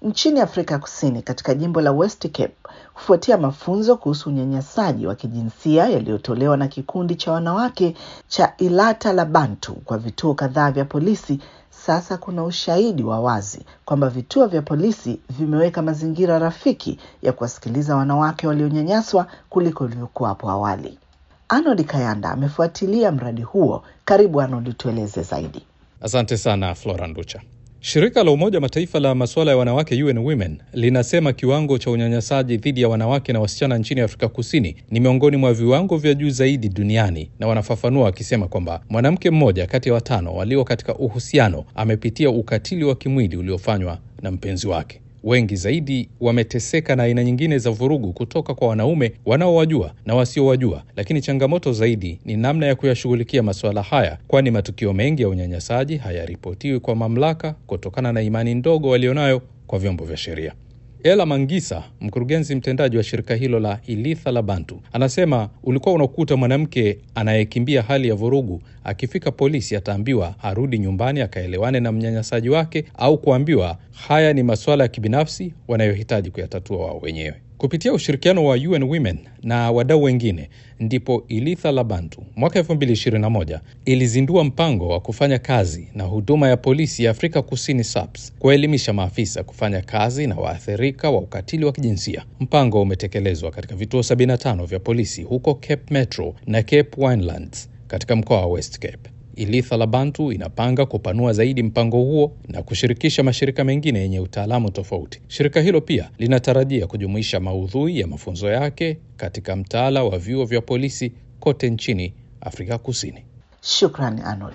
nchini Afrika Kusini katika jimbo la West Cape kufuatia mafunzo kuhusu unyanyasaji wa kijinsia yaliyotolewa na kikundi cha wanawake cha Ilata la Bantu kwa vituo kadhaa vya polisi. Sasa kuna ushahidi wa wazi kwamba vituo vya polisi vimeweka mazingira rafiki ya kuwasikiliza wanawake walionyanyaswa kuliko ilivyokuwa hapo awali. Arnold Kayanda amefuatilia mradi huo. Karibu Arnold, tueleze zaidi. Asante sana Flora Nducha. Shirika la Umoja Mataifa la masuala ya wanawake UN Women linasema kiwango cha unyanyasaji dhidi ya wanawake na wasichana nchini Afrika Kusini ni miongoni mwa viwango vya juu zaidi duniani, na wanafafanua wakisema kwamba mwanamke mmoja kati ya watano walio katika uhusiano amepitia ukatili wa kimwili uliofanywa na mpenzi wake. Wengi zaidi wameteseka na aina nyingine za vurugu kutoka kwa wanaume wanaowajua na wasiowajua, lakini changamoto zaidi ni namna ya kuyashughulikia masuala haya, kwani matukio mengi ya unyanyasaji hayaripotiwi kwa mamlaka kutokana na imani ndogo walionayo kwa vyombo vya sheria. Ela Mangisa, mkurugenzi mtendaji wa shirika hilo la Ilitha la Bantu, anasema ulikuwa unakuta mwanamke anayekimbia hali ya vurugu akifika polisi ataambiwa arudi nyumbani akaelewane na mnyanyasaji wake au kuambiwa haya ni masuala ya kibinafsi wanayohitaji kuyatatua wao wenyewe. Kupitia ushirikiano wa UN Women na wadau wengine, ndipo Ilitha la Bantu mwaka 2021 ilizindua mpango wa kufanya kazi na huduma ya polisi ya Afrika Kusini SAPS kuwaelimisha maafisa kufanya kazi na waathirika wa ukatili wa kijinsia. Mpango umetekelezwa katika vituo 75 vya polisi huko Cape Metro na Cape Winelands katika mkoa wa West Cape. Ilitha la Bantu inapanga kupanua zaidi mpango huo na kushirikisha mashirika mengine yenye utaalamu tofauti. Shirika hilo pia linatarajia kujumuisha maudhui ya mafunzo yake katika mtaala wa vyuo vya polisi kote nchini Afrika Kusini. Shukrani Arnold.